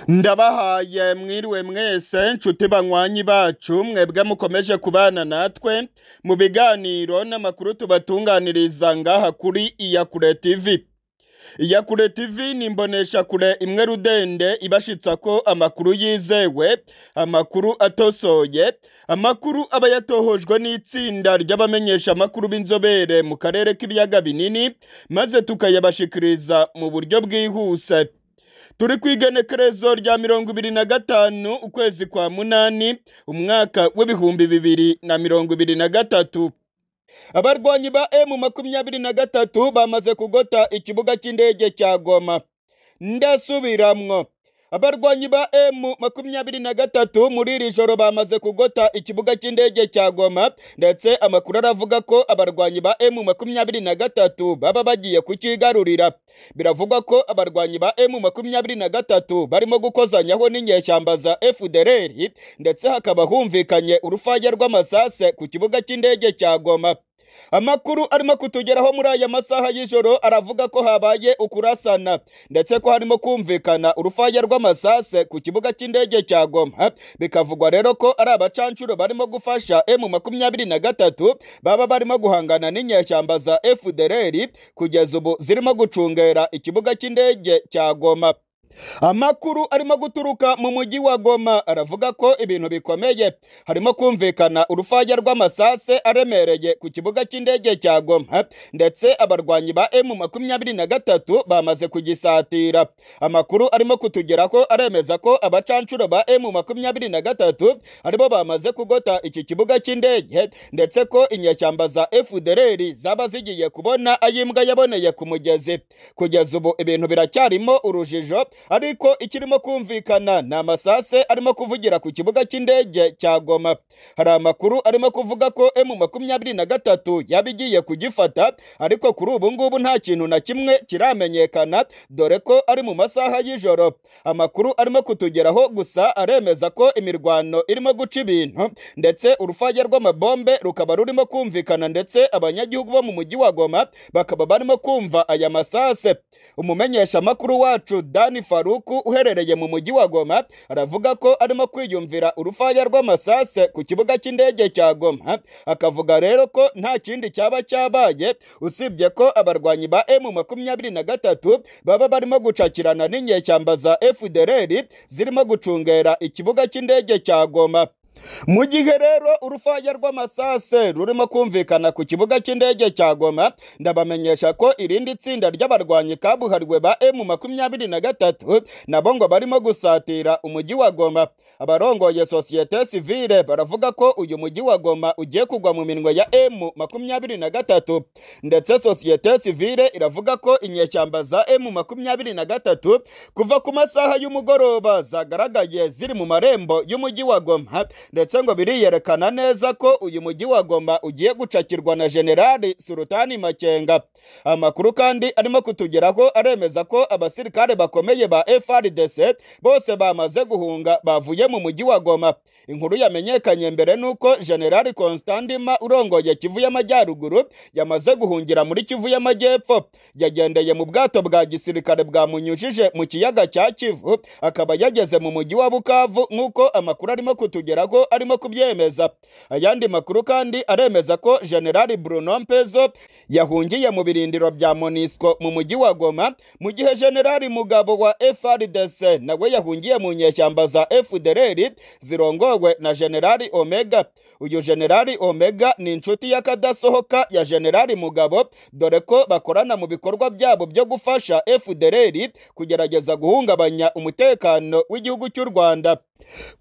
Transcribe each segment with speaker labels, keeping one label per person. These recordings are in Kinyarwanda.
Speaker 1: ndabahaye mwiriwe mwese nshuti banywanyi bacu mwebwe mukomeje kubana natwe mu biganiro n'amakuru tubatunganiriza ngaha kuri iyakure TV iyakure TV ni imboneshakure imwe rudende ibashitsa ko amakuru yizewe amakuru atosoye amakuru aba yatohojwe n'itsinda ry'abamenyesha amakuru b'inzobere mu karere k'ibiyaga binini maze tukayabashikiriza mu buryo bwihuse turi ku igenekerezo rya mirongo ibiri na gatanu ukwezi kwa munani umwaka w'ibihumbi bibiri na mirongo ibiri na gatatu abarwanyi ba emu makumyabiri na gatatu bamaze kugota ikibuga cy'indege cya goma ndasubiramwo abarwanyi ba emu makumyabiri na gatatu muri iri joro bamaze kugota ikibuga cy'indege cya goma ndetse amakuru aravuga ko abarwanyi ba emu makumyabiri na gatatu baba bagiye kukigarurira biravugwa ko abarwanyi ba emu makumyabiri na gatatu barimo gukozanyaho n'inyeshyamba za efudereri ndetse hakaba humvikanye urufaya rw'amasase ku kibuga cy'indege cya goma amakuru arimo kutugeraho muri aya masaha y'ijoro aravuga ko habaye ukurasana ndetse ko harimo kumvikana urufaya rw'amasase ku kibuga cy'indege cya goma bikavugwa rero ko ari abacanshuro barimo gufasha emu makumyabiri na gatatu baba barimo guhangana n'inyeshyamba za efudereri kugeza ubu zirimo gucungera ikibuga cy'indege cya goma amakuru arimo guturuka mu mujyi wa goma aravuga ko ibintu bikomeye harimo kumvikana urufaya rw'amasase aremereye ku kibuga cy'indege cya goma ndetse abarwanyi ba emu makumyabiri na gatatu bamaze kugisatira amakuru arimo kutugeraho aremeza ko abacanshuro ba emu makumyabiri na gatatu aribo bamaze kugota iki kibuga cy'indege ndetse ko inyeshyamba za efudereri zaba zigiye kubona ayimbwa yaboneye ku mugezi kugeza ubu ibintu biracyarimo urujijo ariko ikirimo kumvikana ni amasase arimo kuvugira ku kibuga cy'indege cya goma hari amakuru arimo kuvuga ko emu makumyabiri na gatatu yaba igiye kugifata ariko kuri ubu ngubu nta kintu na kimwe kiramenyekana dore ko ari mu masaha y'ijoro amakuru arimo kutugeraho gusa aremeza ko imirwano irimo guca ibintu ndetse urufaya rw'amabombe rukaba rurimo kumvikana ndetse abanyagihugu bo mu mujyi wa goma bakaba barimo kumva aya masase umumenyesha amakuru wacu dani faruku uherereye mu mujyi wa goma aravuga ko arimo kwiyumvira urufaya rw'amasase ku kibuga cy'indege cya goma akavuga rero ko nta kindi cyaba cyabaye usibye ko abarwanyi ba emu makumyabiri na gatatu baba barimo gucakirana n'inyeshyamba za efudereri zirimo gucungera ikibuga cy'indege cya goma mu gihe rero urufaya rw'amasase rurimo kumvikana ku kibuga cy'indege cya goma ndabamenyesha ko irindi tsinda ry'abarwanyi kabuhariwe ba emu makumyabiri na gatatu nabo ngo barimo gusatira umujyi wa goma abarongoye sosiyete sivile baravuga ko uyu mujyi wa goma ugiye kugwa mu minwe ya emu makumyabiri na gatatu ndetse sosiyete sivile iravuga ko inyeshyamba za emu makumyabiri na gatatu kuva ku masaha y'umugoroba zagaragaye ziri mu marembo y'umujyi wa goma ndetse ngo biriyerekana neza ko uyu mujyi wa Goma ugiye gucakirwa na Generali Sultani Makenga amakuru kandi arimo kutugeraho aremeza ko abasirikare bakomeye ba FARDC bose bamaze guhunga bavuye mu mujyi wa Goma inkuru yamenyekanye mbere nuko Generali Constantima urongoye Kivu y'Amajyaruguru yamaze guhungira muri Kivu y'Amajyepfo yagendeye mu bwato bwa gisirikare bwamunyujije mu kiyaga cya Kivu akaba yageze mu mujyi wa Bukavu nk'uko amakuru arimo kutugeraho ko arimo kubyemeza ayandi makuru kandi aremeza ko generali bruno mpezo yahungiye mu birindiro bya monisco mu mujyi wa goma mu gihe generali mugabo wa frdc nawe yahungiye mu nyeshyamba za fdrr zirongowe na generali omega uyu generali omega ni inshuti y'akadasohoka ya generali mugabo dore ko bakorana mu bikorwa byabo byo gufasha fdrr kugerageza guhungabanya umutekano w'igihugu cy'u rwanda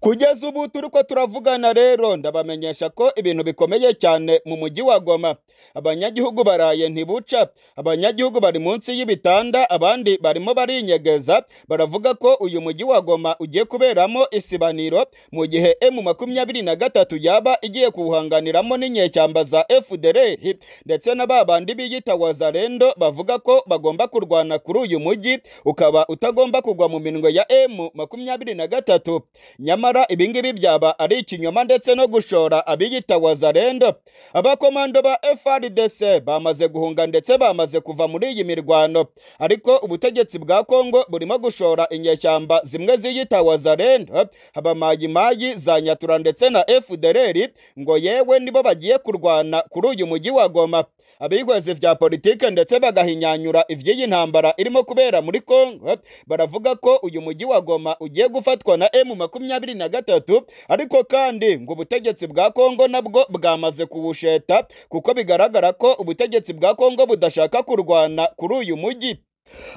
Speaker 1: kugeza ubu turi ko turavugana rero ndabamenyesha ko ibintu bikomeye cyane mu mujyi wa goma abanyagihugu baraye ntibuca abanyagihugu bari munsi y'ibitanda abandi barimo barinyegeza baravuga ko uyu mujyi wa goma ugiye kuberamo isibaniro mu gihe emu makumyabiri na gatatu yaba igiye kuwuhanganiramo n'inyeshyamba za efudereri ndetse na ba bandi biyita wazarendo bavuga ko bagomba kurwana kuri uyu mujyi ukaba utagomba kugwa mu minwe ya emu makumyabiri na gatatu nyamara ibingibi byaba ari ikinyoma ndetse no gushora abiyita wazarendo abakomando ba FRDC bamaze guhunga ndetse bamaze kuva muri iyi mirwano ariko ubutegetsi bwa Kongo burimo gushora inyeshyamba zimwe ziyita wazarendo abamayimayi za nyatura ndetse na FDLR ngo yewe nibo bagiye kurwana kuri uyu mujyi wa Goma abihweze vya politike ndetse bagahinyanyura ivy'iyi ntambara irimo kubera muri Kongo baravuga ko uyu mujyi wa Goma ugiye gufatwa na M makumyabiri na gatatu ariko kandi ngo ubutegetsi bwa Kongo nabwo bwamaze kuwusheta kuko bigaragara ko ubutegetsi bwa Kongo budashaka kurwana kuri uyu mujyi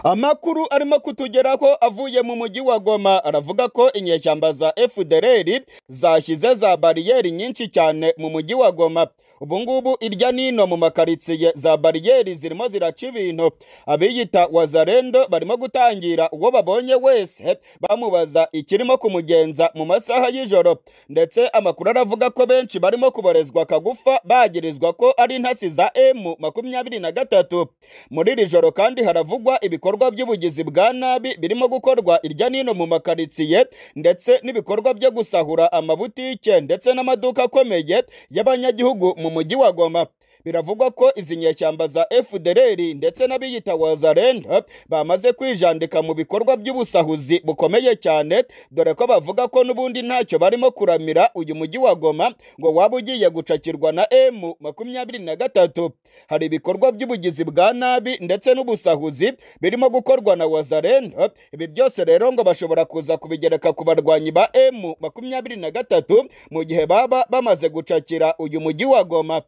Speaker 1: amakuru arimo kutugeraho avuye mu mujyi wa Goma aravuga ko inyeshyamba za FDLR zashyize za bariyeri nyinshi cyane mu mujyi wa Goma ubu ngubu irya nino mu makaritsiye za bariyeri zirimo ziraca ibintu abiyita wazarendo barimo gutangira uwo babonye wese bamubaza ikirimo kumugenza mu masaha y'ijoro ndetse amakuru aravuga ko benshi barimo kuborezwa kagufa bagirizwa ko ari intasi za M makumyabiri na gatatu muri iri joro kandi haravugwa ibikorwa by'ubugizi bwa nabi birimo gukorwa irya nino mu makaritsiye ndetse n'ibikorwa byo gusahura amabutike ndetse n'amaduka akomeye y'abanyagihugu mu mujyi wa Goma biravugwa ko izi nyeshyamba za FDLR ndetse n'abiyita Wazarendo bamaze kwijandika mu bikorwa by'ubusahuzi bukomeye cyane dore ko bavuga ko n'ubundi ntacyo barimo kuramira uyu mujyi wa Goma ngo waba ugiye gucakirwa na M makumyabiri na gatatu hari ibikorwa by'ubugizi bwa nabi ndetse n'ubusahuzi birimo gukorwa na Wazarendo ibi byose rero ngo bashobora kuza kubigereka ku barwanyi ba M makumyabiri na gatatu mu gihe baba bamaze gucakira uyu mujyi wa Goma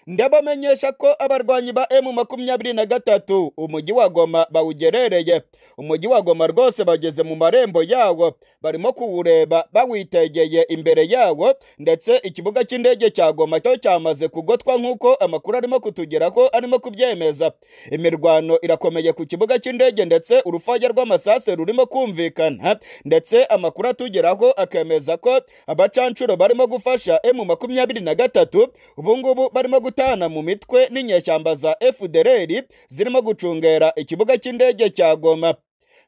Speaker 1: ndabamenyesha ko abarwanyi ba M makumyabiri na gatatu umujyi wa Goma bawugerereye umujyi wa Goma rwose bageze mu marembo yawo barimo kuwureba bawitegeye imbere yawo ndetse ikibuga cy'indege cya Goma cyo cyamaze kugotwa nk'uko amakuru arimo kutugeraho arimo kubyemeza imirwano irakomeye ku kibuga cy'indege ndetse urufaya rw'amasase rurimo kumvikana ndetse amakuru atugeraho akemeza ko abacancuro barimo gufasha M makumyabiri na gatatu ubu ngubu barimo gutana mu mitwe n'inyeshyamba za FDLR zirimo gucungera ikibuga cy'indege cya Goma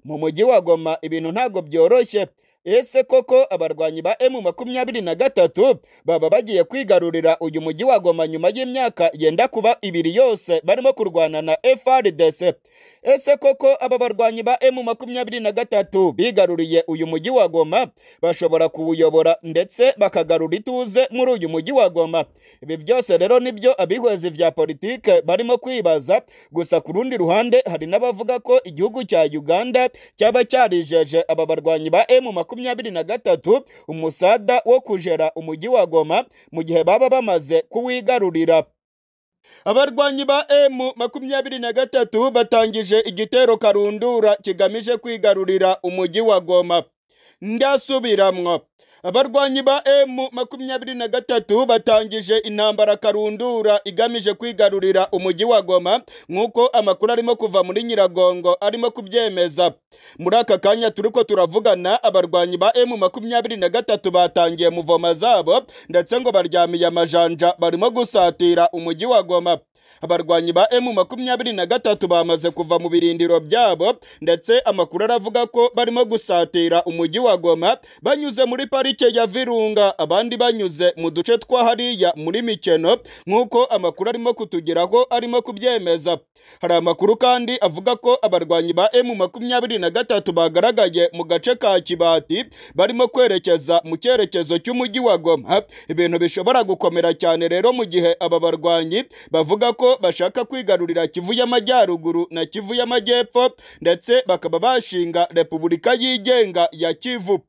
Speaker 1: mu mujyi wa Goma ibintu ntago byoroshye ese koko abarwanyi ba M makumyabiri na gatatu baba bagiye kwigarurira uyu mujyi wa Goma nyuma y'imyaka yenda kuba ibiri yose barimo kurwana na FRDC ese koko aba barwanyi ba M makumyabiri na gatatu bigaruriye uyu mujyi wa Goma bashobora kuwuyobora ndetse bakagarura ituze muri uyu mujyi wa Goma ibi byose rero nibyo abihwezi vya politike barimo kwibaza gusa ku rundi ruhande hari n'abavuga ko igihugu cya Uganda cyaba cyarijeje aba barwanyi ba M makumyabiri na gatatu umusada wo kujera umujyi wa Goma mu gihe baba bamaze kuwigarurira abarwanyi ba M makumyabiri na gatatu batangije igitero karundura kigamije kwigarurira umujyi wa Goma ndasubiramwo abarwanyi ba M makumyabiri na gatatu batangije intambara karundura igamije kwigarurira umujyi wa Goma nk'uko amakuru arimo kuva muri Nyiragongo arimo kubyemeza muri aka kanya turiko turavugana abarwanyi ba M makumyabiri na gatatu batangiye muvoma zabo ndetse ngo baryamiye amajanja barimo gusatira umujyi wa Goma abarwanyi ba M makumyabiri na gatatu bamaze kuva mu birindiro byabo ndetse amakuru aravuga ko barimo gusatira umujyi wa Goma banyuze muri parike ya Virunga abandi banyuze mu duce twa hariya muri Mikeno nk'uko amakuru arimo kutugeraho arimo kubyemeza hari amakuru kandi avuga ko abarwanyi ba M makumyabiri na gatatu bagaragaye mu gace ka Kibati barimo kwerekeza mu cyerekezo cy'umujyi wa Goma ibintu bishobora gukomera cyane rero mu gihe aba barwanyi bavuga ko bashaka kwigarurira Kivu y'Amajyaruguru na Kivu y'Amajyepfo ndetse bakaba bashinga Repubulika yigenga ya Kivu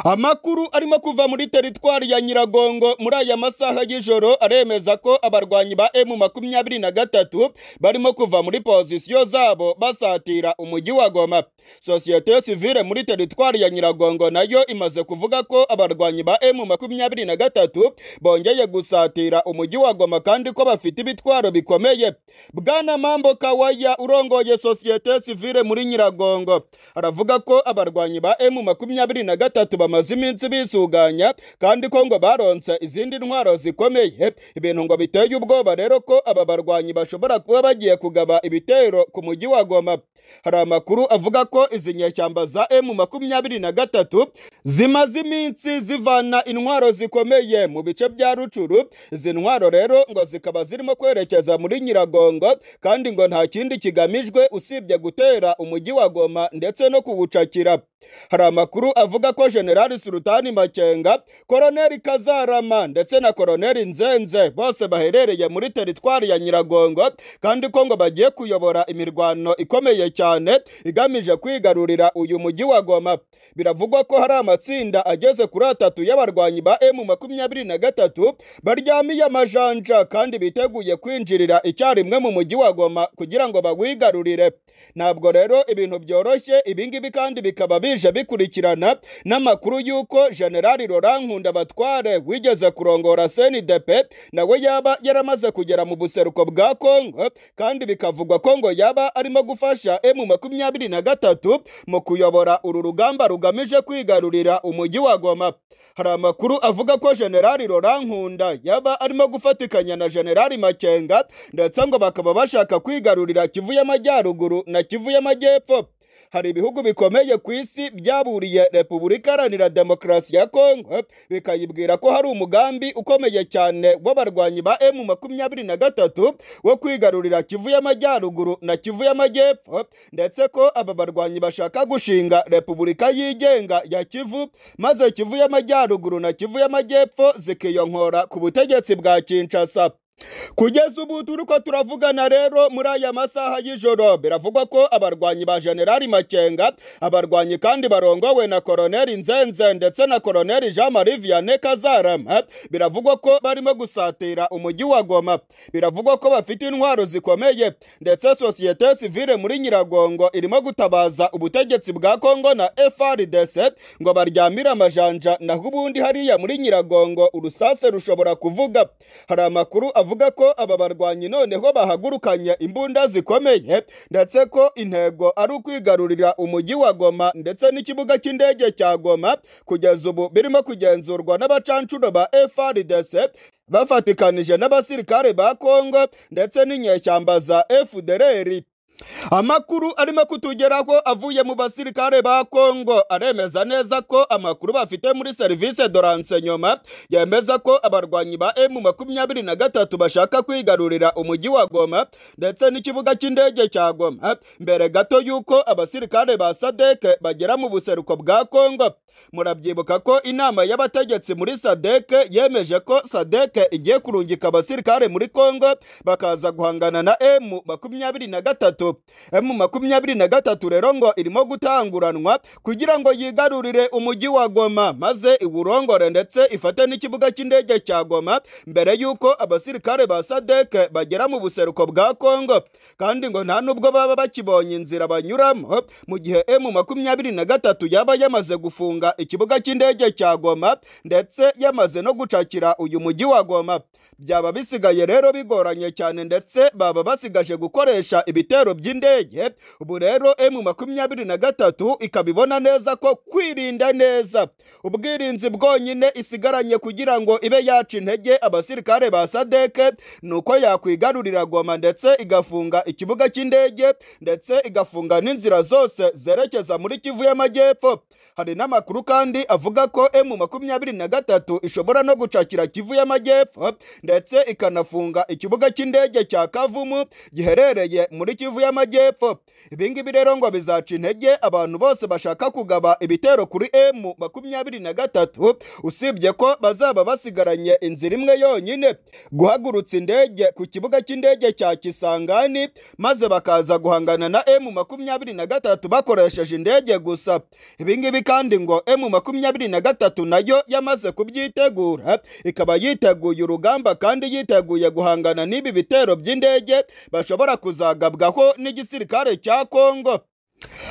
Speaker 1: Amakuru arimo kuva muri teritwari ya Nyiragongo muri aya masaha y'ijoro aremeza ko abarwanyi ba M makumyabiri na gatatu barimo kuva muri pozisiyo zabo basatira umujyi wa Goma. Sosiyete sivile muri teritwari ya Nyiragongo nayo imaze kuvuga ko abarwanyi ba M makumyabiri na gatatu bongeye gusatira umujyi wa Goma kandi ko bafite ibitwaro bikomeye. Bwana Mambo Kawaya urongoye sosiyete sivile muri Nyiragongo aravuga ko abarwanyi ba M makumyabiri na gatatu gatatu bamaze iminsi bisuganya kandi ko ngo baronse izindi ntwaro zikomeye ibintu ngo biteye ubwoba rero ko aba barwanyi bashobora kuba bagiye kugaba ibitero ku mujyi wa Goma hari amakuru avuga ko izi nyeshyamba za M makumyabiri na gatatu zimaze iminsi zivana intwaro zikomeye mu bice bya Rucuru izi ntwaro rero ngo zikaba zirimo kwerekeza muri Nyiragongo kandi ngo nta kindi kigamijwe usibye gutera umujyi wa Goma ndetse no kuwucakira hari amakuru avuga ko General Sultani Makenga Koroneli Kazarama ndetse na Koroneli Nzenze bose baherereye muri teritwari ya Nyiragongo kandi ko ngo bagiye kuyobora imirwano ikomeye cyane igamije kwigarurira uyu mujyi wa Goma biravugwa ko hari amatsinda ageze kuri atatu y'abarwanyi ba M makumyabiri na gatatu baryamiye amajanja kandi biteguye kwinjirira icyarimwe mu mujyi wa Goma kugira ngo bawigarurire ntabwo rero ibintu byoroshye ibingibi kandi bikaba bije bikurikirana n'amakuru y'uko General Laurent Nkundabatware wigeze kurongora CNDP nawe yaba yaramaze kugera mu buseruko bwa Kongo kandi bikavugwa ko ngo yaba arimo gufasha M makumyabiri na gatatu mu kuyobora uru rugamba rugamije kwigarurira umujyi wa Goma hari amakuru avuga ko General Laurent Nkunda yaba arimo gufatikanya na General Makenga ndetse ngo bakaba bashaka kwigarurira Kivu y'Amajyaruguru na Kivu y'Amajyepfo hari ibihugu bikomeye ku isi byaburiye repubulika iharanira demokarasi ya kongo bikayibwira ko hari umugambi ukomeye cyane w'abarwanyi ba emu makumyabiri na gatatu wo kwigarurira kivu y'amajyaruguru na kivu y'amajyepfo ndetse ko aba barwanyi bashaka gushinga repubulika yigenga ya kivu maze kivu y'amajyaruguru na kivu y'amajyepfo zikiyonkora ku butegetsi bwa kinshasa kugeza ubu turi ko turavugana rero muri aya masaha y'ijoro biravugwa ko abarwanyi ba generali makenga abarwanyi kandi barongowe na koroneli nzenze ndetse na koroneli jean marie vianney kazarama biravugwa ko barimo gusatira umujyi wa goma biravugwa ko bafite intwaro zikomeye ndetse sosiyete sivile muri nyiragongo irimo gutabaza ubutegetsi bwa kongo na frdc ngo baryamire amajanja naho ubundi hariya muri nyiragongo urusase rushobora kuvuga hari amakuru avuga ko aba barwanyi noneho bahagurukanye imbunda zikomeye ndetse ko intego ari ukwigarurira umujyi wa Goma ndetse n'ikibuga cy'indege cya Goma kugeza ubu birimo kugenzurwa n'abacancuro ba FRDC bafatikanije n'abasirikare ba Kongo ndetse n'inyeshyamba za FDLR amakuru arimo kutugeraho avuye mu basirikare ba kongo aremeza neza ko amakuru bafite muri serivisi de renseignement yemeza ko abarwanyi ba emu makumyabiri na gatatu bashaka kwigarurira umujyi wa goma ndetse n'ikibuga cy'indege cya goma mbere gato y'uko abasirikare ba sadeke bagera mu buseruko bwa kongo murabyibuka ko inama y'abategetsi muri sadeke yemeje ko sadeke igiye kurungika abasirikare muri kongo bakaza guhangana na emu makumyabiri na gatatu emu makumyabiri na gatatu rero ngo irimo gutanguranwa kugira ngo yigarurire umujyi wa goma maze iwurongore ndetse ifate n'ikibuga cy'indege cya goma mbere y'uko abasirikare ba sadeke bagera mu buseruko bwa kongo kandi ngo nta nubwo baba bakibonye inzira banyuramo mu gihe emu makumyabiri na gatatu yaba yamaze gufunga ikibuga cy'indege cya goma ndetse yamaze no gucakira uyu mujyi wa goma byaba bisigaye rero bigoranye cyane ndetse baba basigaje gukoresha ibitero by'indege ubu rero emu makumyabiri na gatatu ikaba ibona neza ko kwirinda neza ubwirinzi bwonyine isigaranye kugira ngo ibe yaca intege abasirikare ba sadeke ni uko yakwigarurira goma ndetse igafunga ikibuga cy'indege ndetse igafunga n'inzira zose zerekeza muri kivu y'amajyepfo hari n'amakuru kandi avuga ko emu makumyabiri na gatatu ishobora no gucakira kivu y'amajyepfo ndetse ikanafunga ikibuga cy'indege cya kavumu giherereye muri kivu y'amajyepfo ibingibi rero ngo bizaca intege abantu bose bashaka kugaba ibitero kuri emu makumyabiri na gatatu usibye ko bazaba basigaranye inzira imwe yonyine guhagurutsa indege ku kibuga cy'indege cya kisangani maze bakaza guhangana na emu makumyabiri na gatatu bakoresheje indege gusa ibingibi kandi ngo emu makumyabiri na gatatu nayo yamaze kubyitegura ikaba yiteguye urugamba kandi yiteguye guhangana n'ibi bitero by'indege bashobora kuzagabwaho n'igisirikare cya Kongo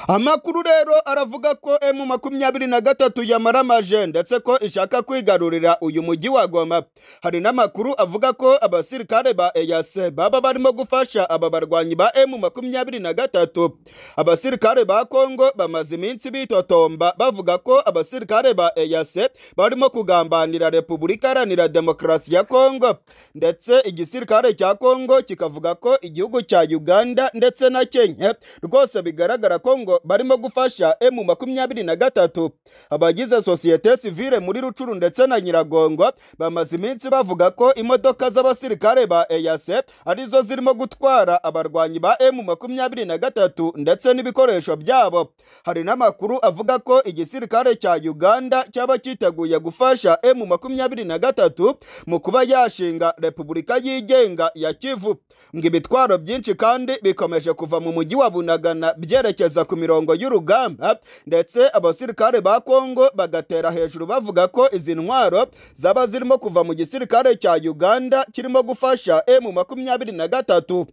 Speaker 1: amakuru rero aravuga ko emu makumyabiri na gatatu yamaramaje ndetse ko ishaka kwigarurira uyu mujyi wa goma hari n'amakuru avuga ko abasirikare ba eyase baba barimo gufasha aba barwanyi ba emu makumyabiri na gatatu abasirikare ba kongo bamaze iminsi bitotomba bavuga ko abasirikare ba eyase barimo kugambanira repubulika iharanira demokarasi ya kongo ndetse igisirikare cya kongo kikavuga ko igihugu cya uganda ndetse na kenya rwose bigaragara ko ngo barimo gufasha emu makumyabiri na gatatu abagize sosiyete sivile muri rucuru ndetse na nyiragongo bamaze iminsi bavuga ko imodoka z'abasirikare ba eyase arizo zirimo gutwara abarwanyi ba emu makumyabiri na gatatu ndetse n'ibikoresho byabo hari n'amakuru avuga ko igisirikare cya uganda cyaba cyiteguye gufasha emu makumyabiri na gatatu mu kuba yashinga repubulika yigenga ya kivu ngo ibitwaro byinshi kandi bikomeje kuva mu mujyi wa bunagana byerekeza ku mirongo y'urugamba ndetse abasirikare ba kongo bagatera hejuru bavuga ko izi ntwaro zaba zirimo kuva mu gisirikare cya uganda kirimo gufasha emu makumyabiri na gatatu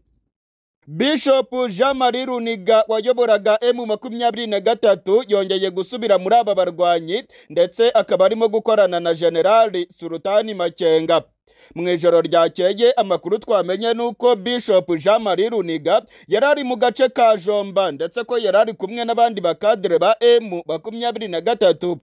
Speaker 1: Bishop Jean Marie Runiga wayoboraga emu makumyabiri na gatatu yongeye gusubira muri aba barwanyi ndetse akaba arimo gukorana na Generali Sultani Makenga mu ijoro ryakeye amakuru twamenye ni uko Bishop Jean Marie Runiga yari ari mu gace ka Jomba ndetse ko yari ari kumwe n'abandi bakadire ba emu makumyabiri na gatatu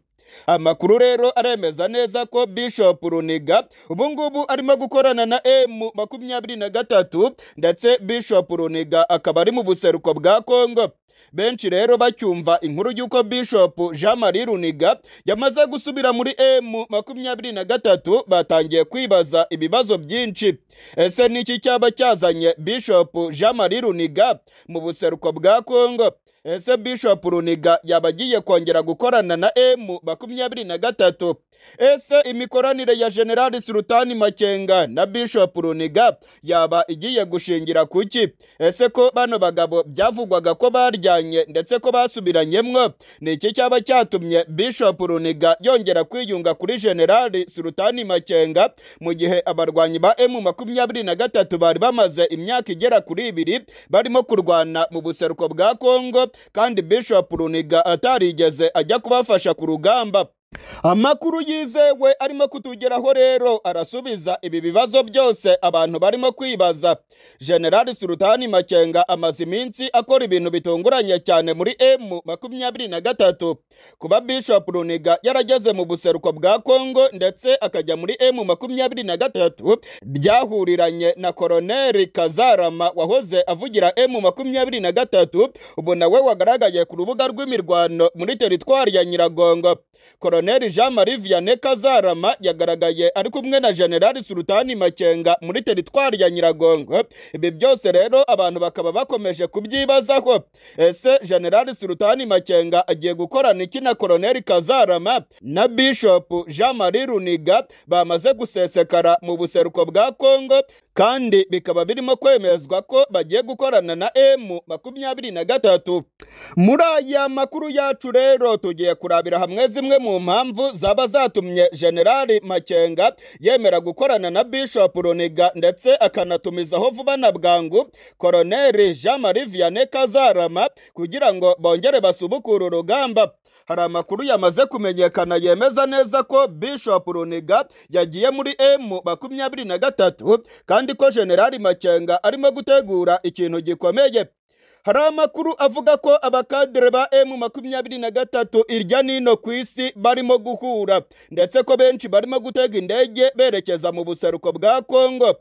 Speaker 1: amakuru rero aremeza neza ko Bishop Runiga ubu ngubu arimo gukorana na M makumyabiri na gatatu ndetse Bishop Runiga akaba ari mu buseruko bwa Kongo benshi rero bacyumva inkuru y'uko Bishop Jean Marie Runiga yamaze gusubira muri M makumyabiri na gatatu batangiye kwibaza ibibazo byinshi ese niki cyaba cyazanye Bishop Jean Marie Runiga mu buseruko bwa Kongo ese Bishop Runiga yaba agiye kongera gukorana na M makumyabiri na gatatu ese imikoranire ya General Sultani Makenga na Bishop Runiga yaba igiye gushingira kuki ese ko bano bagabo byavugwaga ko baryanye ndetse ko basubiranyemwo ni iki cyaba cyatumye Bishop Runiga yongera kwiyunga kuri General Sultani Makenga mu gihe abarwanyi ba M makumyabiri na gatatu bari bamaze imyaka igera kuri ibiri barimo kurwana mu buseruko bwa Kongo kandi Bishop Runiga atarigeze ajya kubafasha ku rugamba amakuru yizewe arimo kutugeraho rero arasubiza ibi bibazo byose abantu barimo kwibaza generali sultani makenga amaze iminsi akora ibintu bitunguranye cyane muri emu makumyabiri na gatatu kuba bishop runiga yarageze mu buseruko bwa kongo ndetse akajya muri emu makumyabiri na gatatu byahuriranye na koroneri kazarama wahoze avugira emu makumyabiri na gatatu ubu nawe wagaragaye ku rubuga rw'imirwano muri teritwari ya nyiragongo Colonel Jean Marie Vianney Kazarama yagaragaye ari kumwe na General Sultani Makenga muri teritwari ya Nyiragongo ibi byose rero abantu bakaba bakomeje kubyibazaho ese General Sultani Makenga agiye gukorana iki na Colonel Kazarama na Bishop Jean Marie Runiga bamaze gusesekara mu buseruko bwa Kongo kandi bikaba birimo kwemezwa ko bagiye gukorana na M makumyabiri na gatatu muri aya makuru yacu rero tugiye kurabira hamwe zimwe mu mpamvu zaba zatumye generali makenga yemera gukorana na bishop runiga ndetse akanatumizaho vuba na bwangu koroneri jean marie vianney kazarama kugira ngo bongere basubukure urugamba hari amakuru yamaze kumenyekana yemeza neza ko bishop runiga yagiye muri emu makumyabiri na gatatu kandi ko generali makenga arimo gutegura ikintu gikomeye hari amakuru avuga ko abakadere ba emu makumyabiri na gatatu irya nino ku isi barimo guhura ndetse ko benshi barimo gutega indege berekeza mu buseruko bwa kongo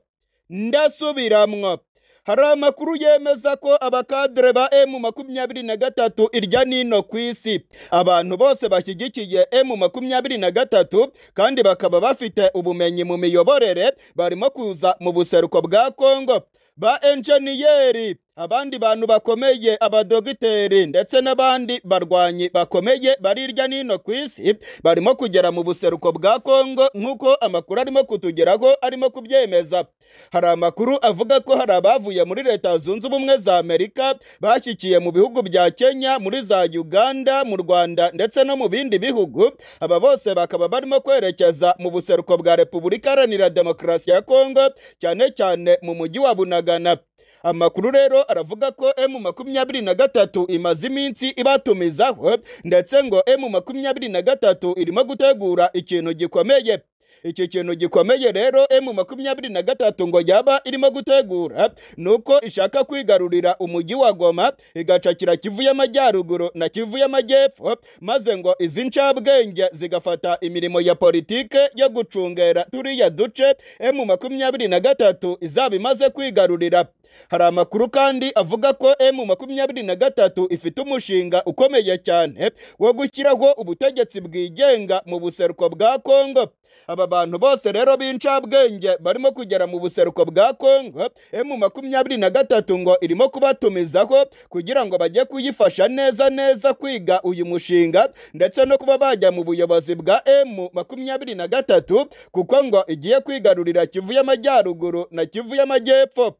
Speaker 1: ndasubiramwo hari amakuru yemeza ko abakadere ba emu makumyabiri na gatatu irya nino ku isi abantu bose bashyigikiye emu makumyabiri na gatatu kandi bakaba bafite ubumenyi mu miyoborere barimo kuza mu buseruko bwa kongo ba enjeniyeri abandi bantu bakomeye abadogiteri ndetse n'abandi barwanyi bakomeye barirya nino ku isi barimo kugera mu buseruko bwa kongo nk'uko amakuru arimo kutugeraho arimo kubyemeza hari amakuru avuga ko hari abavuye muri leta zunze ubumwe za amerika bashyikiye mu bihugu bya kenya muri za uganda mu rwanda ndetse no mu bindi bihugu aba bose bakaba barimo kwerekeza mu buseruko bwa repubulika iharanira demokarasi ya kongo cyane cyane mu mujyi wa bunagana amakuru rero aravuga ko emu makumyabiri na gatatu imaze iminsi ibatumizaho ndetse ngo emu makumyabiri na gatatu irimo gutegura ikintu gikomeye iki kintu gikomeye rero emu makumyabiri na gatatu ngo yaba irimo gutegura ni uko ishaka kwigarurira umujyi wa goma igacakira kivu y'amajyaruguru na kivu y'amajyepfo maze ngo izi ncabwenge zigafata imirimo ya politike yo gucungera turiya duce emu makumyabiri na gatatu izaba imaze kwigarurira hari amakuru kandi avuga ko emu makumyabiri na gatatu ifite umushinga ukomeye cyane wo gushyiraho ubutegetsi bwigenga mu buseruko bwa kongo aba bantu bose rero b'incabwenge barimo kugera mu buseruko bwa kongo emu makumyabiri na gatatu ngo irimo kubatumizaho kugira ngo bajye kuyifasha neza neza kwiga uyu mushinga ndetse no kuba bajya mu buyobozi bwa emu makumyabiri na gatatu kuko ngo igiye kwigarurira kivu y'amajyaruguru na kivu y'amajyepfo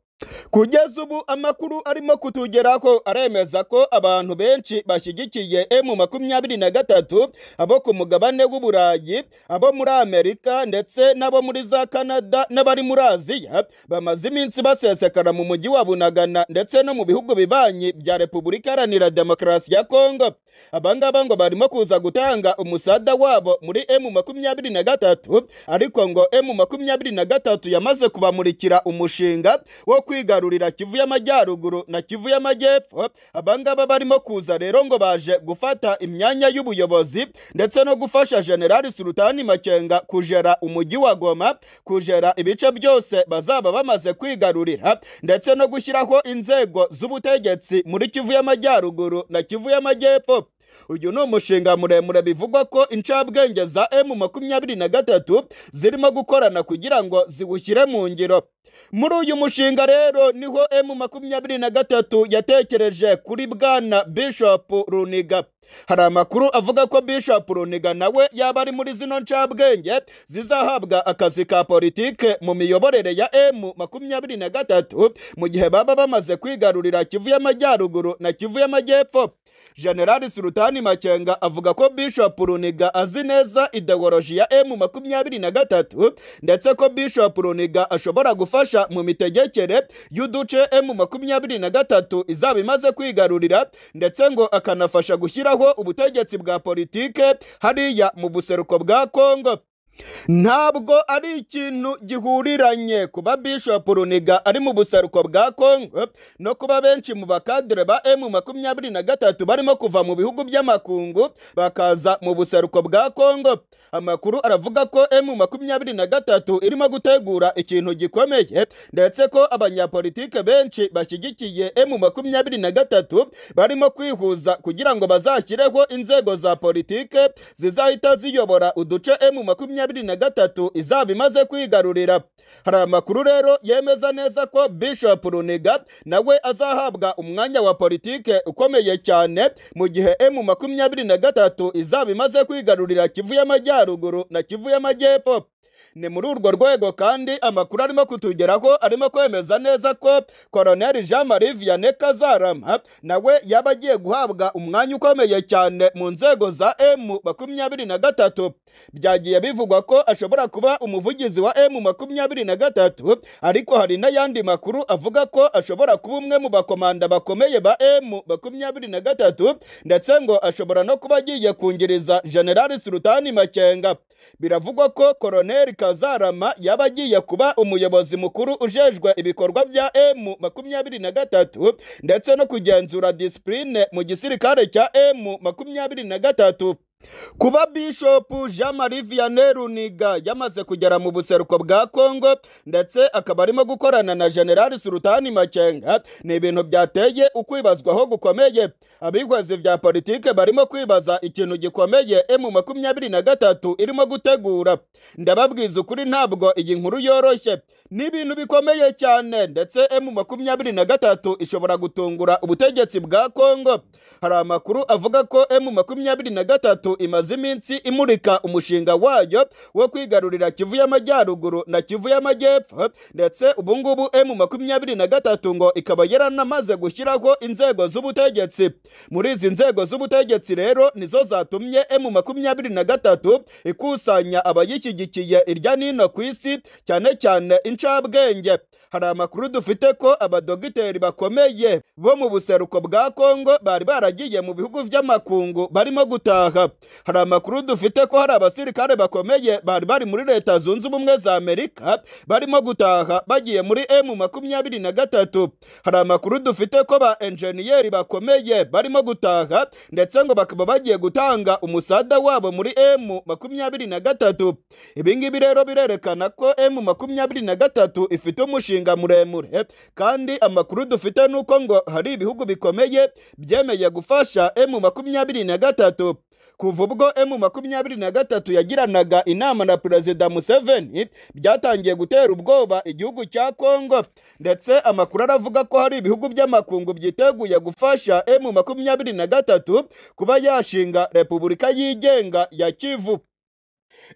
Speaker 1: kugeza ubu amakuru arimo kutugeraho aremeza ko abantu benshi bashyigikiye emu makumyabiri na gatatu abo ku mugabane w'uburayi abo muri amerika ndetse n'abo muri za kanada n'abari muri aziya bamaze iminsi basesekara mu mujyi wa bunagana ndetse no mu bihugu bibanyi bya repubulika iharanira demokarasi ya kongo abangaba ngo barimo kuza gutanga umusada wabo muri emu makumyabiri na gatatu ariko ngo emu makumyabiri na gatatu yamaze kubamurikira umushinga wo kwigarurira kivu y'amajyaruguru na kivu y'amajyepfo abangaba barimo kuza rero ngo baje gufata imyanya y'ubuyobozi ndetse no gufasha generali sultani makenga kujera umujyi wa goma kujera ibice byose bazaba bamaze kwigarurira ndetse no gushyiraho inzego z'ubutegetsi muri kivu y'amajyaruguru na kivu y'amajyepfo uyu ni umushinga muremure bivugwa ko incabwenge za emu makumyabiri na gatatu zirimo gukorana kugira ngo ziwushyire mu ngiro muri uyu mushinga rero niho emu makumyabiri na gatatu yatekereje kuri bwana bishopu runiga hari amakuru avuga ko Bishop Runiga nawe yaba ari muri zino ncabwenge zizahabwa akazi ka politike mu miyoborere ya M makumyabiri na gatatu mu gihe baba bamaze kwigarurira Kivu y'amajyaruguru na Kivu y'amajyepfo General Sultani Makenga avuga ko Bishop Runiga azi neza ideoloji ya M makumyabiri na gatatu ndetse ko Bishop Runiga ashobora gufasha mu mitegekere y'uduce M makumyabiri na gatatu izaba imaze kwigarurira ndetse ngo akanafasha gushyira gushyiraho ubutegetsi bwa politike hariya mu buseruko bwa Kongo ntabwo ari ikintu gihuriranye kuba Bishop Runiga ari mu buseruko bwa Kongo no kuba benshi mu bakadire ba M makumyabiri na gatatu barimo kuva mu bihugu by'amakungu bakaza mu buseruko bwa Kongo amakuru aravuga ko M makumyabiri na gatatu irimo gutegura ikintu gikomeye ndetse ko abanyapolitike benshi bashyigikiye M makumyabiri na gatatu barimo kwihuza kugira ngo bazashyireho inzego za politike zizahita ziyobora uduce M makumyabiri makumyabiri na gatatu izaba imaze kwigarurira hari amakuru rero yemeza neza ko Bishop Runiga nawe azahabwa umwanya wa politike ukomeye cyane mu gihe M makumyabiri na gatatu izaba imaze kwigarurira Kivu y'amajyaruguru na Kivu y'amajyepfo ni muri urwo rwego kandi amakuru arimo kutugeraho arimo kwemeza neza ko koroneli jean marie vianney kazarama nawe yaba agiye guhabwa umwanya ukomeye cyane mu nzego za emu makumyabiri na gatatu byagiye bivugwa ko ashobora kuba umuvugizi wa emu makumyabiri na gatatu ariko hari n'ayandi makuru avuga ko ashobora kuba umwe mu bakomanda bakomeye ba emu makumyabiri na gatatu ndetse ngo ashobora no kuba agiye kungiriza generali sultani makenga biravugwa ko koroneli kazarama yaba agiye kuba umuyobozi mukuru ujejwe ibikorwa bya emu makumyabiri na gatatu ndetse no kugenzura disipurine mu gisirikare cya emu makumyabiri na gatatu kuba bishopu jean marie vianney runiga yamaze kugera mu buseruko bwa kongo ndetse akaba arimo gukorana na generali sultani makenga ni ibintu byateye ukwibazwaho gukomeye abihwezi bya politike barimo kwibaza ikintu gikomeye emu makumyabiri na gatatu irimo gutegura ndababwiza ukuri ntabwo iyi nkuru yoroshye ni ibintu bikomeye cyane ndetse emu makumyabiri na gatatu ishobora gutungura ubutegetsi bwa kongo hari amakuru avuga ko emu makumyabiri na gatatu gatatu imaze iminsi imurika umushinga wayo wo kwigarurira kivu y'amajyaruguru na kivu y'amajyepfo ndetse ubu ngubu emu makumyabiri na gatatu ngo ikaba yaramaze gushyiraho inzego z'ubutegetsi muri izi nzego z'ubutegetsi rero nizo zatumye emu makumyabiri na gatatu ikusanya abayishyigikiye irya nino ku isi cyane cyane incabwenge hari amakuru dufite ko abadogiteri bakomeye bo mu buseruko bwa kongo bari baragiye mu bihugu by'amakungu barimo gutaha hari amakuru dufite ko hari abasirikare bakomeye bari bari muri leta zunze ubumwe za amerika barimo gutaha bagiye muri emu makumyabiri na gatatu hari amakuru dufite ko ba enjeniyeri bakomeye barimo gutaha ndetse ngo bakaba bagiye gutanga umusada wabo muri emu makumyabiri na gatatu ibi ngibi rero birerekana ko emu makumyabiri na gatatu ifite umushinga muremure kandi amakuru dufite ni uko ngo hari ibihugu bikomeye byemeye gufasha emu makumyabiri na gatatu kuva ubwo emu makumyabiri na gatatu yagiranaga inama na perezida museveni byatangiye gutera ubwoba igihugu cya kongo ndetse amakuru aravuga ko hari ibihugu by'amakungu byiteguye gufasha emu makumyabiri na gatatu kuba yashinga repubulika yigenga ya kivu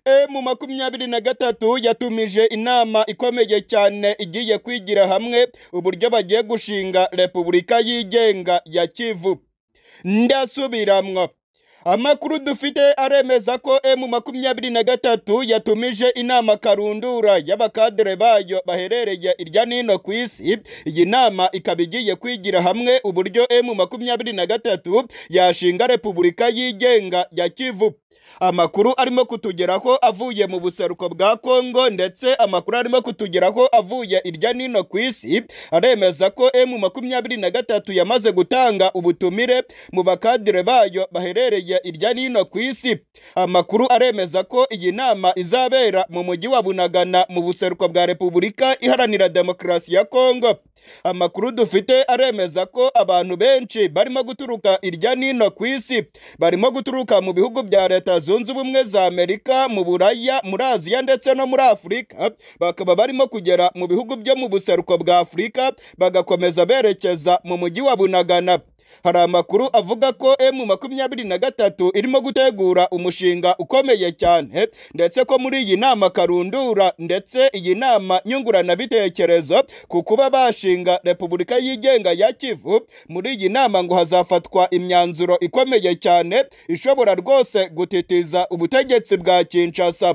Speaker 1: emu makumyabiri na gatatu yatumije inama ikomeye cyane igiye kwigira hamwe uburyo bagiye gushinga repubulika yigenga ya kivu ndasubiramwo amakuru dufite aremeza ko emu makumyabiri na gatatu yatumije inama karundura y'abakadere bayo baherereye irya nino ku isi iyi nama ikaba igiye kwigira hamwe uburyo emu makumyabiri na gatatu yashinga repubulika yigenga ya kivu amakuru arimo kutugeraho avuye mu buseruko bwa kongo ndetse amakuru arimo kutugeraho avuye irya nino ku isi aremeza ko emu makumyabiri na gatatu yamaze gutanga ubutumire mu bakadire bayo baherereye irya nino ku isi amakuru aremeza ko iyi nama izabera mu mujyi wa bunagana mu buseruko bwa repubulika iharanira demokarasi ya kongo amakuru dufite aremeza ko abantu benshi barimo guturuka irya nino ku isi barimo guturuka mu bihugu bya leta zunze ubumwe za amerika mu buraya muri aziya ndetse no muri afurika bakaba barimo kugera mu bihugu byo mu buseruko bwa afurika bagakomeza berekeza mu mujyi wa bunagana hari amakuru avuga ko emu makumyabiri na gatatu irimo gutegura umushinga ukomeye cyane ndetse ko muri iyi nama karundura ndetse iyi nama nyunguranabitekerezo ku kuba bashinga repubulika yigenga ya kivu muri iyi nama ngo hazafatwa imyanzuro ikomeye cyane ishobora rwose gutitiza ubutegetsi bwa kinshasa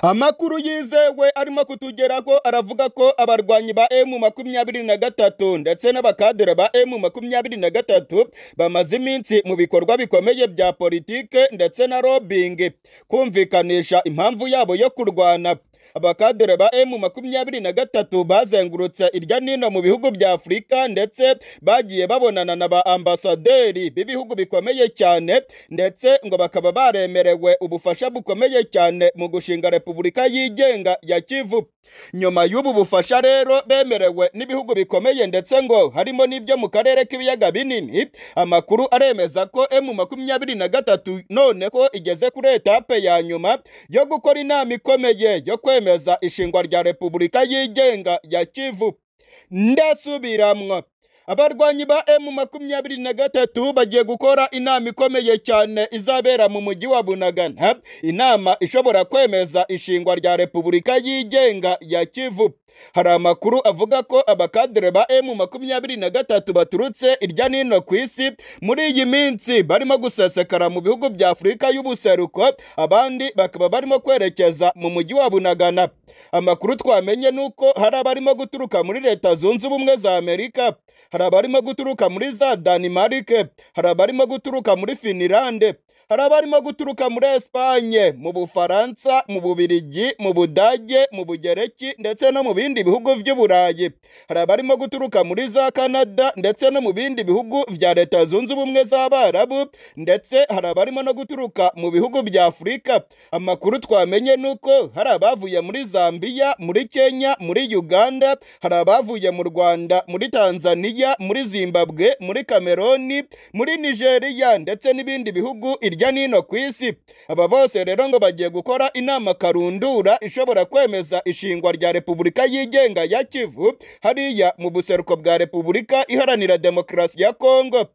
Speaker 1: amakuru yizewe arimo kutugeraho aravuga ko abarwanyi ba emu makumyabiri na gatatu ndetse n'abakadere ba emu makumyabiri na gatatu bamaze iminsi mu bikorwa bikomeye bya politike ndetse na lobbying kumvikanisha impamvu yabo yo kurwana abakadere ba emu makumyabiri na gatatu bazengurutse irya nino mu bihugu bya afurika ndetse bagiye babonana na ba ambasaderi b'ibihugu bikomeye cyane ndetse ngo bakaba baremerewe ubufasha bukomeye cyane mu gushinga repubulika yigenga ya kivu nyuma y'ubu bufasha rero bemerewe n'ibihugu bikomeye ndetse ngo harimo n'ibyo mu karere k'ibiyaga binini amakuru aremeza ko emu makumyabiri na gatatu noneho igeze kuri etape ya nyuma yo gukora inama ikomeye yo kwemeza ishingwa rya repubulika yigenga ya kivu ndasubiramwo abarwanyi ba emu makumyabiri na gatatu bagiye gukora inama ikomeye cyane izabera mu mujyi wa bunagana inama ishobora kwemeza ishingwa rya repubulika yigenga ya kivu hari amakuru avuga ko abakadere ba emu makumyabiri na gatatu baturutse irya nino ku isi muri iyi minsi barimo gusesekara mu bihugu bya afurika y'ubuseruko abandi bakaba barimo kwerekeza mu mujyi wa bunagana amakuru twamenye ni uko hari abarimo guturuka muri leta zunze ubumwe za amerika hari abarimo guturuka muri za danimarike hari abarimo guturuka muri finirande hari abarimo guturuka muri esipanye mu bufaransa mu bubirigi mu budage mu bugereki ndetse no mu bindi bihugu by'uburayi hari abarimo guturuka muri za kanada ndetse no mu bindi bihugu bya leta zunze ubumwe z'abarabu ndetse hari abarimo no guturuka mu bihugu bya afurika amakuru twamenye ni uko hari abavuye muri zambiya muri kenya muri uganda hari abavuye mu rwanda muri tanzania muri zimbabwe muri kameroni muri nigeria ndetse n'ibindi bihugu irya nino ku isi aba bose rero ngo bagiye gukora inama karundura ishobora kwemeza ishingwa rya repubulika yigenga ya kivu hariya mu buseruko bwa repubulika iharanira demokarasi ya kongo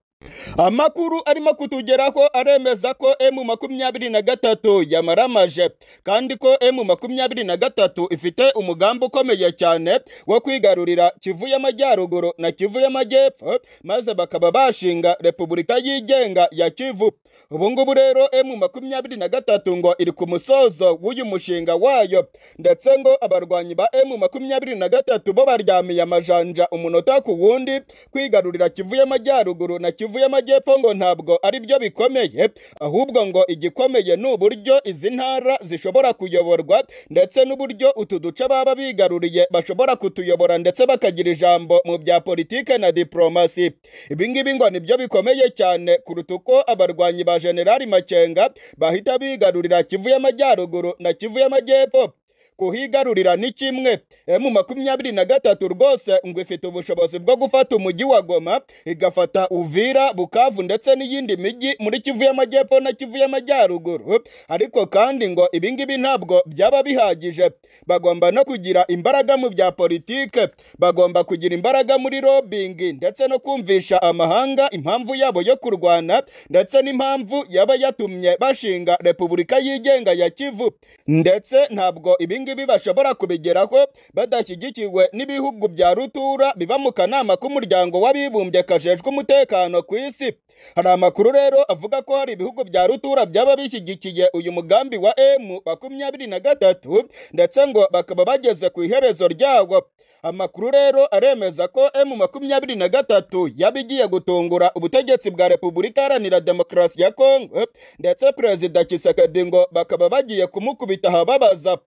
Speaker 1: amakuru arimo kutugeraho aremeza ko emu makumyabiri na gatatu yamaramaje kandi ko emu makumyabiri na gatatu ifite umugambi ukomeye cyane wo kwigarurira kivu y'amajyaruguru na kivu y'amajyepfo maze bakaba bashinga repubulika yigenga ya kivu ubu ngubu rero emu makumyabiri na gatatu ngo iri ku musozo w'uyu mushinga wayo ndetse ngo abarwanyi ba emu makumyabiri na gatatu bo baryamiye amajanja umunota ku wundi kwigarurira kivu y'amajyaruguru na kivu y'amajyepfo ngo ntabwo ari byo bikomeye ahubwo ngo igikomeye ni uburyo izi ntara zishobora kuyoborwa ndetse n'uburyo utu duce baba bigaruriye bashobora kutuyobora ndetse bakagira ijambo mu bya politike na diplomasi ibi ngibi ngo ni byo bikomeye cyane kuruta uko abarwanyi ba generali makenga bahita bigarurira kivu y'amajyaruguru na kivu y'amajyepfo kuhigarurira ni kimwe emu makumyabiri na gatatu rwose ngo ifite ubushobozi bwo gufata umujyi wa goma igafata uvira bukavu ndetse n'iyindi mijyi muri kivu y'amajyepfo na kivu y'amajyaruguru ariko kandi ngo ibi ngibi ntabwo byaba bihagije bagomba no kugira imbaraga mu bya politike bagomba kugira imbaraga muri lobbying ndetse no kumvisha amahanga impamvu yabo yo kurwana ndetse n'impamvu yaba yatumye bashinga repubulika yigenga ya kivu ndetse ntabwo ibi ngibi bashobora kubigeraho badashyigikiwe n'ibihugu bya rutura biba mu kanama k'umuryango w'abibumbye kajejwe umutekano ku isi hari amakuru rero avuga ko hari ibihugu bya rutura byaba bishyigikiye uyu mugambi wa emu makumyabiri na gatatu ndetse ngo bakaba bageze ku iherezo ryawo amakuru rero aremeza ko emu makumyabiri na gatatu yaba igiye gutungura ubutegetsi bwa repubulika iharanira demokarasi ya kongo ndetse perezida kisekedi ngo bakaba bagiye kumukubita ahababaza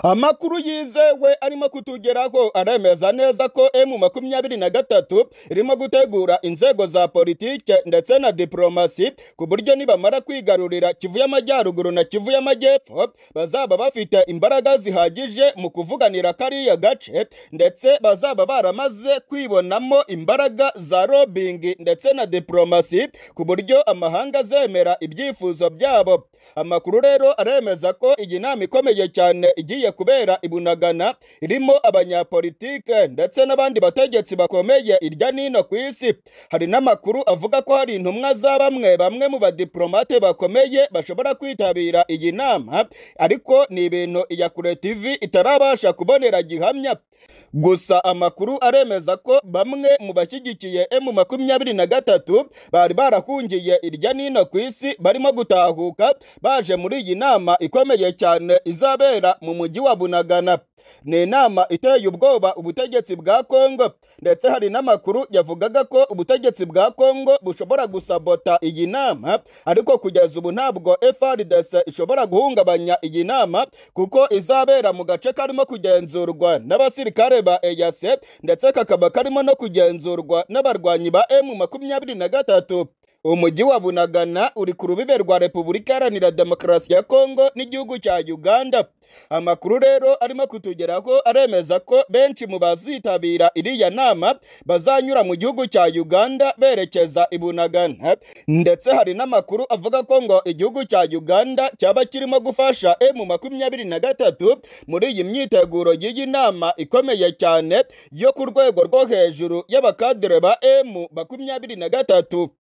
Speaker 1: amakuru yizewe arimo kutugeraho aremeza neza ko emu makumyabiri na gatatu irimo gutegura inzego za politike ndetse na diplomasi ku buryo nibamara kwigarurira kivu y'amajyaruguru na kivu y'amajyepfo bazaba bafite imbaraga zihagije mu kuvuganira kariya gace ndetse bazaba baramaze kwibonamo imbaraga za lobbying ndetse na diplomasi ku buryo amahanga azemera ibyifuzo byabo amakuru rero aremeza ko iyi nama ikomeye cyane igiye kubera i Bunagana irimo abanyapolitike ndetse n'abandi bategetsi bakomeye irya nino ku isi hari n'amakuru avuga ko hari intumwa za bamwe bamwe mu badiplomate bakomeye bashobora kwitabira iyi nama ariko ni ibintu iya kure TV itarabasha kubonera gihamya gusa amakuru aremeza ko bamwe mu bashyigikiye emu makumyabiri na gatatu bari barahungiye irya nino ku isi barimo gutahuka baje muri iyi nama ikomeye cyane izabera mu mujyi wa Bunagana ni inama iteye ubwoba ubutegetsi bwa Kongo ndetse hari n'amakuru yavugaga ko ubutegetsi bwa Kongo bushobora gusabota iyi nama ariko kugeza ubu ntabwo FARDC ishobora guhungabanya iyi nama kuko izabera mu gace karimo kugenzurwa n'abasirikare ba EAC ndetse kakaba karimo no kugenzurwa n'abarwanyi ba M makumyabiri na gatatu umujyi wa bunagana uri ku rubibe rwa repubulika iharanira demokarasi ya kongo n'igihugu cya uganda amakuru rero arimo kutugeraho aremeza ko benshi mu bazitabira iriya nama bazanyura mu gihugu cya uganda berekeza i bunagana ndetse hari n'amakuru avuga ko ngo igihugu cya uganda cyaba kirimo gufasha emu makumyabiri na gatatu muri iyi myiteguro y'iyi nama ikomeye cyane yo ku rwego rwo hejuru y'abakadere ba emu makumyabiri na gatatu